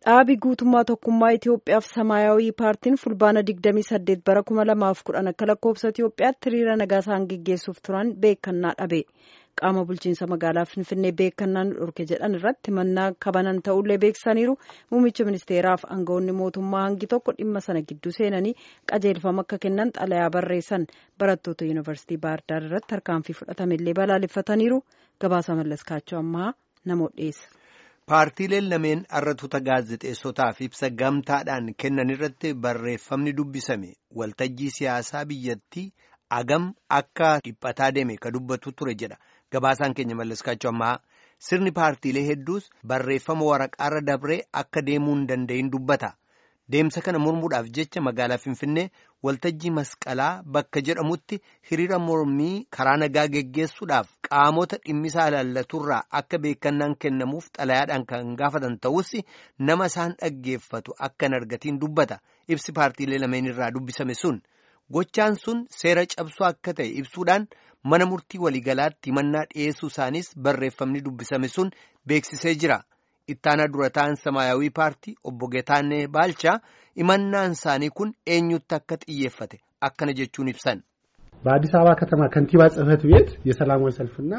Dhaabi guutummaa tokkummaa Itoophiyaaf Samaayawii paartiin fulbaana 28 bara 2010 akka lakkoofsa Itoophiyaatti hiriira nagaa isaan geggeessuuf turan beekannaa dhabe. Qaama bulchiinsa magaalaa Finfinnee beekannaan dhorke jedhan irratti mannaa kabanan ta'ullee beeksisaniiru. Muummicha ministeeraaf aangawoonni mootummaa hangi tokko dhimma sana gidduu seenanii qajeelfama akka kennan xalayaa barreessan barattoota yuunivarsiitii Baahirdaar irratti tarkaanfii fudhatamellee balaaleffataniiru. Gabaasa mallaskaachoo ammaa namoota dhiyeessa. Paartiileen lameen arratoota gaazexeessotaaf ibsa gamtaadhaan kennan irratti barreeffamni dubbisame waltajjii siyaasaa biyyattii agam akka dhiphataa deeme ka dubbatu ture jedha. Gabaasaan keenya mallaskaachuu ammaa sirni paartiilee hedduus barreeffama waraqaarra dabree akka deemuu hin danda'in dubbata. Deemsa kana mormuudhaaf jecha magaalaa Finfinnee waltajjii masqalaa bakka jedhamutti hiriira mormii karaa nagaa geggeessuudhaaf qaamota dhimmisaa ilaallaturraa akka beekannaan kennamuuf xalayaadhaan kan gaafatan ta'us nama isaan dhaggeeffatu akka hin argatiin dubbata. Ibsi paartiilee lameen irraa dubbisame sun gochaan sun seera cabsuu akka ta'e ibsuudhaan mana murtii waliigalaatti himannaa dhiyeessuu isaanis barreeffamni dubbisame sun beeksisee jira. Ittaanaa dura ta'an Samaayawii paartii obbo Getaannee Baalchaa himannaan isaanii kun eenyutti akka xiyyeeffate akkana jechuun ibsan. በአዲስ አበባ ከተማ ከንቲባ ጽሕፈት ቤት የሰላማዊ ሰልፍና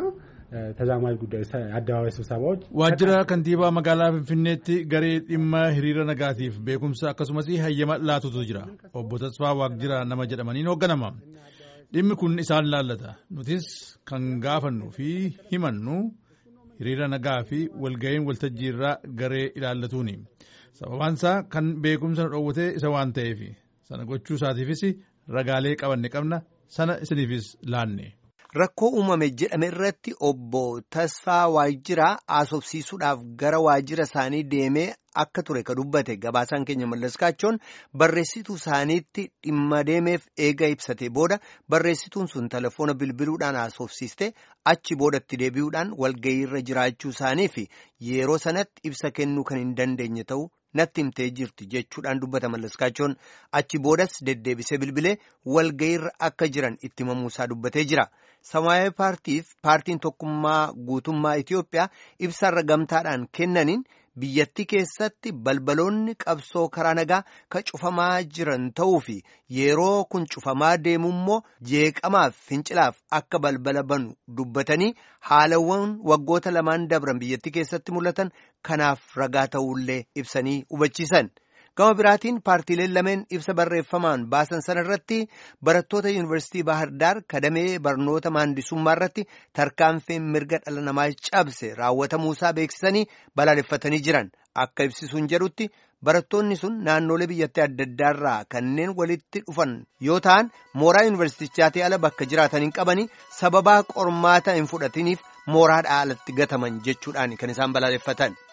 ተዛማጅ ጉዳይ አደባባይ ስብሰባዎች ዋጅራ ከንቲባ መጋላ ፊንፊኔtti garee dhimma hiriira nagaatiif beekumsa akkasumas hayyama laatutu jira obbo Tasfaa Waaqjiraa nama jedhamaniin hoogganama. Dhimmi kun isaan laallata nutis kan gaafannu fi himannu hiriira nagaa fi walga'iin waltajjii irraa garee ilaallatuuni. Sababaan isaa kan beekumsa nu dhoowwate isa waan ta'eef sana gochuu isaatiifis ragaalee qabanne qabna sana isiniifis laanne. Rakkoo uumame jedhame irratti obbo Tasfaa Waajiraa haasofsiisuudhaaf gara waajjira isaanii deemee akka ture ka dubbate gabaasaan keenya mallaskaachoon barreessituu isaaniitti dhimma deemeef eega ibsate booda barreessituun sun telefoona bilbiluudhaan haasofsiiste achi boodatti deebi'uudhaan walga'iirra jiraachuu isaanii fi yeroo sanatti ibsa kennuu kan hin dandeenye ta'uu natti himtee jirti jechuudhaan dubbata mallaskaachoon achi boodas deddeebisee bilbilee walga'iirra akka jiran itti himamuusaa dubbatee jira. Samaayawii paartiif paartiin tokkummaa guutummaa Itoophiyaa ibsarra gamtaadhaan kennaniin biyyattii keessatti balbaloonni qabsoo karaa nagaa ka cufamaa jiran ta'uu fi yeroo kun cufamaa deemu immoo jeeqamaaf fincilaaf akka balbala banu dubbatanii haalawwan waggoota lamaan dabran biyyattii keessatti mul'atan kanaaf ragaa ta'ullee ibsanii hubachiisan. gama biraatiin paartiileen lameen ibsa barreeffamaan baasan sana irratti barattoota yuunivarsiitii Baahirdaar kadamee barnoota maandisummaa irratti tarkaanfiin mirga dhala namaa cabse raawwatamuusaa beeksisanii balaaleffatanii jiran akka ibsisuun jedhutti barattoonni sun naannolee biyyattii adda addaarraa kanneen walitti dhufan yoo ta'an mooraa yuunivarsiitichaatii ala bakka jiraatan hin qabanii sababaa qormaata hin fudhatiniif mooraadhaa alatti gataman jechuudhaan kan isaan balaaleffatan.